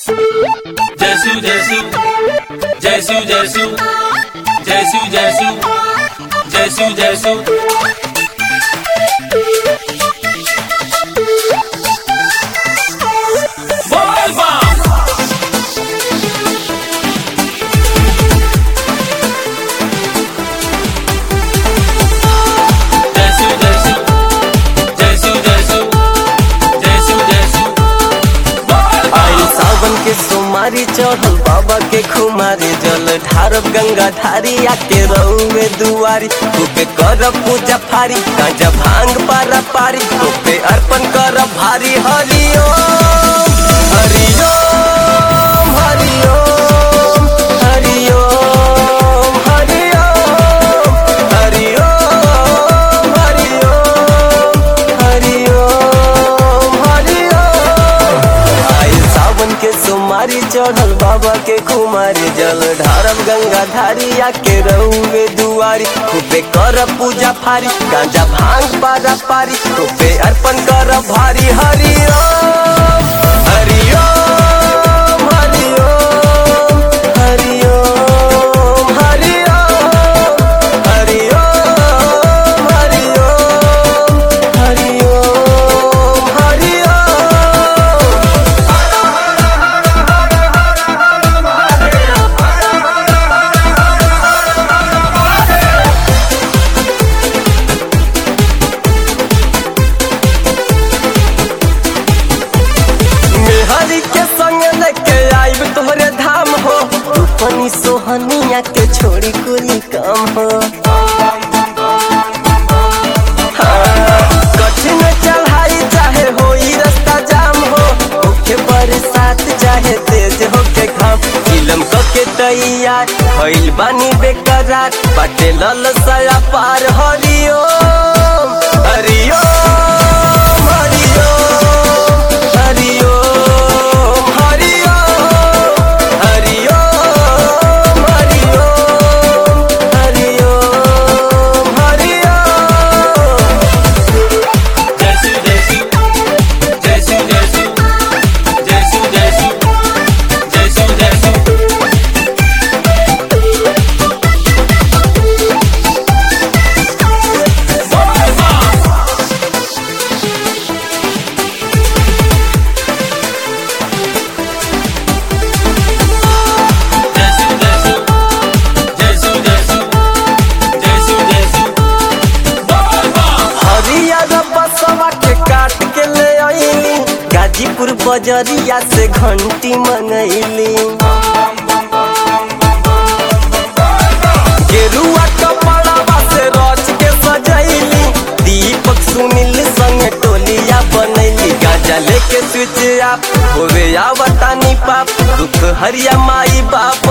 जयसु जयसु जयसु जयसु जयसु जयसु जयसु जयसु बोल बम जयसु जयसु जयसु जयसु जयसु जयसु बोल आई बम सावन के सोमारी चढ़ल बाबा के खुमारी जल ढारब गंगा धारी आके रहुए दुआरी तोपे करब पूजा फारी गांजा भांग पारा पारी तोपे अर्पण करब भारी हरिओम हरिओम हरिओम हरिओम हरिओम हरिओम हरिओम हरिओम हरिओम आई सावन के सोमारी चढ़ल बाबा के कुमारी जल ढारब गंगा धारी आके रहुए दुआरी खूबे कर पूजा फारी गांजा भांग पारा पारी खूबे अर्पण कर भारी हरिओम हरिओम हरिओम हरिओम हरिओम हरिओम हरिओम हरिओम हरिओम मेहरी के संग लेके आइब तोहरे धाम हो रूपनी सोहनिया के छोड़ी कुली काम हो हाँ, कठिन चढ़ाई चाहे होई रास्ता जाम हो होके बरसात चाहे तेज होके घाम फिल्म क के तैयार भइल बानी बेकरार बाटे लल सया पार हरिओम हरिओम हरिओम हरिओम हरिओम हरिओम हरिओम हरिओम हरिओम जयसु जयसु जयसु जयसु जयसु जयसु जयसु जयसु बोल बम जयसु जयसु जयसु जयसु जयसु जयसु बोल बम हरियर बसवा के काट के ले आईली गाजीपुर बजरिया से घंटी मंगैली गेरुआ कपड़वा से रच के सजैली दीपक सुनील संग टोलिया बनैली गाजा लेके स्विच आप होवे आवतानी पाप दुख हरिया माई बाप